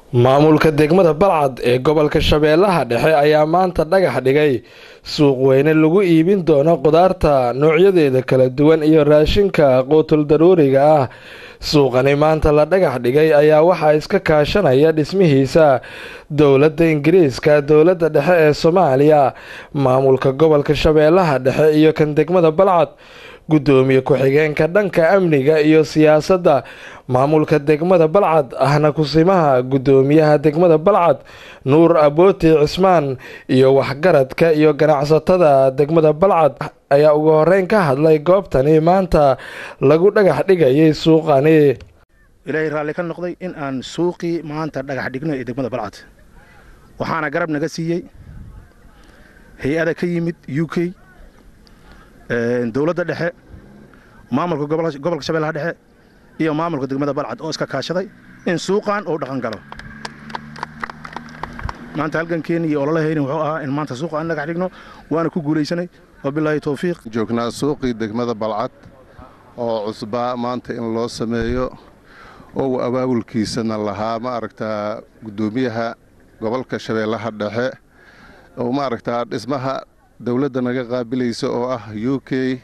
maamulka degmada balcad ee gobolka shabeellaha dhexe ayaa maanta dhagax dhigay suuq weyne lagu iibin doono qudaarta noocyadeeda kala duwan iyo raashinka quutul daruuriga ah suuqani maanta la dhagax dhigay ayaa waxaa iska kaashanaya dhismihiisa dowladda ingiriiska dowladda dhexe ee soomaaliya maamulka gobolka shabeellaha dhexe iyo kan degmada balcad gudoomiye ku-xigeenka dhanka amniga iyo siyaasadda maamulka degmada balcad ahna kusimaha gudoomiyaha degmada balcad nuur abooti cismaan iyo waxgaradka iyo ganacsatada degmada balcad ayaa ugu horeyn ka hadlay goobtani maanta lagu dhagax dhigayay suuqani ilaahay raalli ka noqday in aan suuqii maanta dhagax dhigno ee degmada balcad waxaana garab naga siiyey hay-ada ka yimid u k dowladda dhexe maamulka gobolka shabeellaha dhexe iyo maamulka degmada balcad oo iska kaashaday in suuqan uu dhaqan galo maanta halgankeeni iyo ololahayni wuxuu ahaa in maanta suuqa aan dhagax dhigno waana ku guulaysanay wabilaahi towfiiq joognaa suuqii degmada balcad oo cusbaa maanta in loo sameeyo oo abaabulkiisana lahaa ma aragtaa guddoomiyaha gobolka shabeellaha dhexe oo ma aragtaa dhismaha dowladda naga qaabilaysa oo ah u k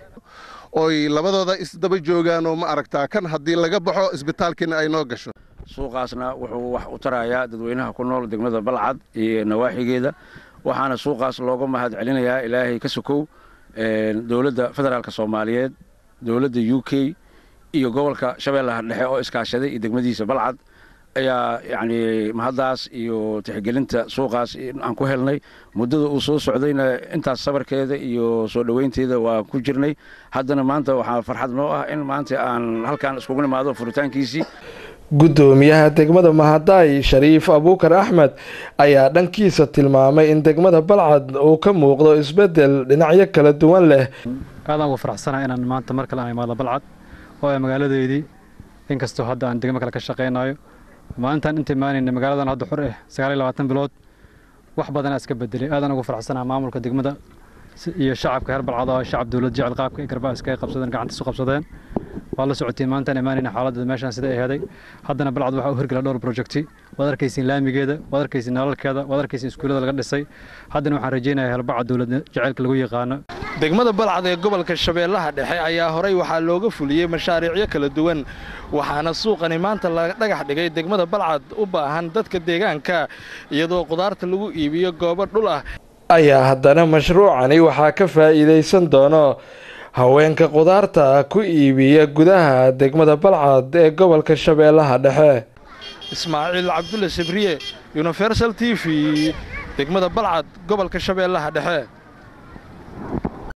oy labadooda isdaba joogaan oo ma aragtaa kan haddii laga baxo isbitaalkiina ay noo gasho suuqaasna wuxuu wax u tarayaa dadweynaha ku nool degmada balcad iyo nawaaxigeeda waxaana suuqaas looga mahad celinayaa ilaahay ka sokow dowladda federaalk soomaaliyeed dowladda u k iyo gobolka shabeellaha dhexe oo iskaashaday iyo degmadiisa balcad ayaa yacni mahaddaas iyo tixgelinta suuqaas aan ku helnay muddada uu soo socdayna intaas sabarkeeda iyo soo dhoweynteeda waa ku jirnay haddana maanta waxaa farxad noo ah in maanta aan halkaan iskugu nimaado furitaankiisii gudoomiyaha degmada mahadaay shariif abuukar axmed ayaa dhankiisa tilmaamay in degmada balcad uu ka muuqdo isbedel dhinacyo kala duwan leh aadaan ugu faraxsanaha inaan maanta mar kale aan imaado balcad oo ay magaaladeydii inkastoo hadda aan degmo kale ka shaqaynayo maalintaan inta imaanayna magaaladan hadda xur eh sagaaliyo labaatan bilood wax badanaa iska bedelay aadaan ugu faraxsanaha maamulka degmada iyo shacabka reer balcad oo shacab dowlad jecel qaabka ay garbaa iskaga qabsadeen gacanta isu qabsadeen waa la socotiin maantaan imaanayna xaaladda meeshaan sida ay heeday haddana balcad waxaa u hirgala dhowr projecti waad arkaysiin laamigeeda waad arkaysiin nalalkeeda waad arkaysiin iskuullada laga dhisay haddana waxaan rajaynayaa helbaca dowlad jaceylka lagu yaqaano degmada balcad ee gobolka shabeellaha dhexe ayaa horay waxaa looga fuliyey mashaariicyo kala duwan waxaana suuqani maanta la dhagax dhigay degmada balcad u baahan dadka deegaanka iyadoo qudaarta lagu iibiyo goobo dhul ah ayaa haddana mashruucani waxaa ka faa'iidaysan doono haweenka qudaarta ku iibiya gudaha degmada balcad ee gobolka shabeellaha dhexe ismaaciil cabdulle sabriye universal t v degmada balcad gobolka shabeellaha dhexe